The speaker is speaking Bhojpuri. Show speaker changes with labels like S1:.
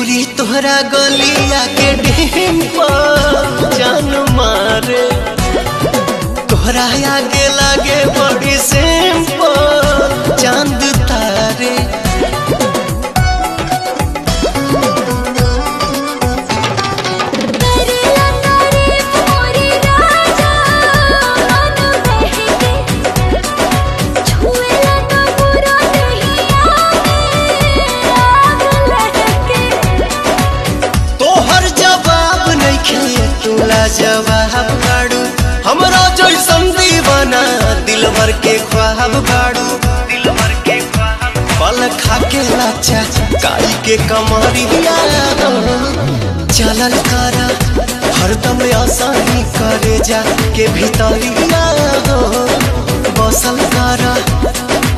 S1: गोरी तोहरा गलिया के डेम पर जान मारे तोहरा आगे लागे बड़ी सेम पर चांद तारे
S2: करेला तारीफ मोरी राजा मन बहके छुएला तो बुरा नहीं आवे आग लहके
S1: तोहर जवाब नहीं खे तुला जवाब बाड़ू हमरा जैसन दीवाना दिलवर के ख्वाब बाड़ू दिलवर के ख्वाब पल खा के लाचा काई के कमरिया चलल करा हरदम आसानी करे जा के भीतरिया बसल करा